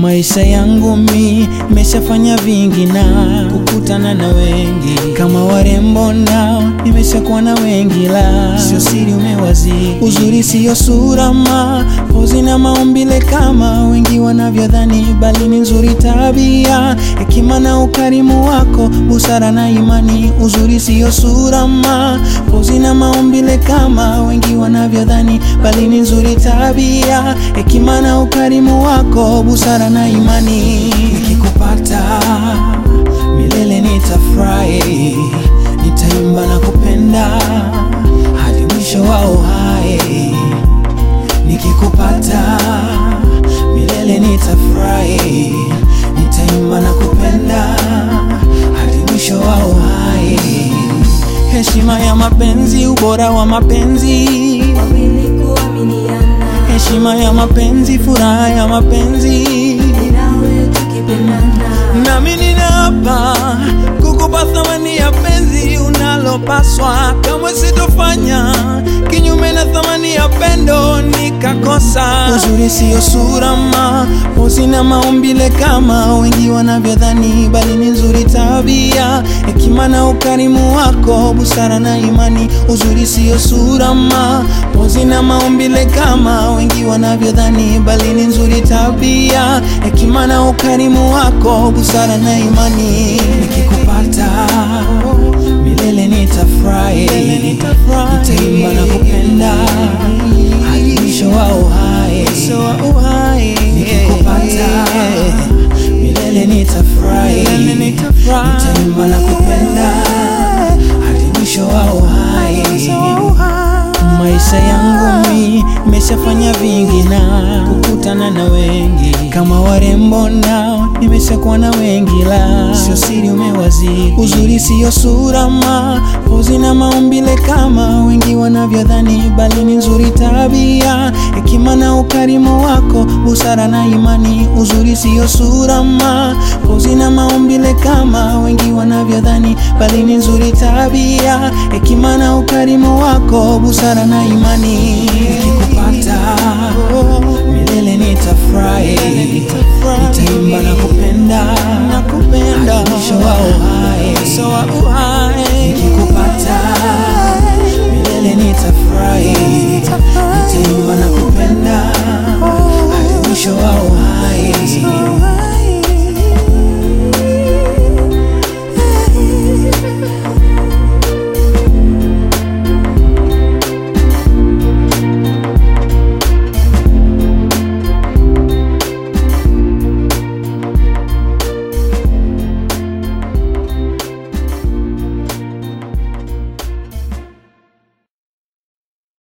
Maisha yangu mi nimeshafanya vingi na kukutana na wengi kama warembo nao nimeshakuwa na wengi, la sio siri umewazidi. Uzuri siyo sura ma pozi na maumbile kama wengi wanavyodhani, bali ni nzuri tabia, hekima na ukarimu wako, busara na imani. Uzuri siyo sura ma pozi na maumbile kama wengi wanavyodhani, bali ni nzuri tabia, hekima na ukarimu wako, busara na imani. Nikikupata milele nitafurahi, nitaimba na kupenda hadi mwisho wa uhai. Nikikupata milele nitafurahi, nitaimba na kupenda hadi mwisho wa uhai. Heshima ya mapenzi, ubora wa mapenzi, wawili kuaminiana, heshima ya mapenzi, furaha ya mapenzi nawe tukipendana, nami ninaapa kukupa thamani ya penzi unalopaswa, kamwe sitofanya kinyume na thamani ya pendo nikakosa. Uzuri siyo sura ma pozi na maumbile kama wengi wanavyodhani, bali ni nzuri tabia, hekima na ukarimu wako, busara na imani. Uzuri siyo sura ma pozi na maumbile kama wengi wanavyodhani, bali ni nzuri tabia, hekima na ukarimu wako, busara na imani. Nikikupata milele nitafurahi, nitaimba na kupenda hadi mwisho wa uhai. Nikikupata milele nitafurahi, nitaimba na kupenda hadi mwisho wa uhai. Maisha yangu mi nimeshafanya vingi na kukutana na wengi kama warembo nao nimeshakuwa na wengi, la sio siri umewazidi. Uzuri siyo sura ma pozi na maumbile kama wengi wanavyodhani, bali ni nzuri tabia, hekima na ukarimu wako, busara na imani. Uzuri siyo sura ma pozi na maumbile kama wengi wanavyodhani, bali ni nzuri tabia, hekima na ukarimu wako, busara na imani. Nikikupata milele nitafurahi, nitaimba na kupenda hadi mwisho wa uhai. Nikikupata milele nitafurahi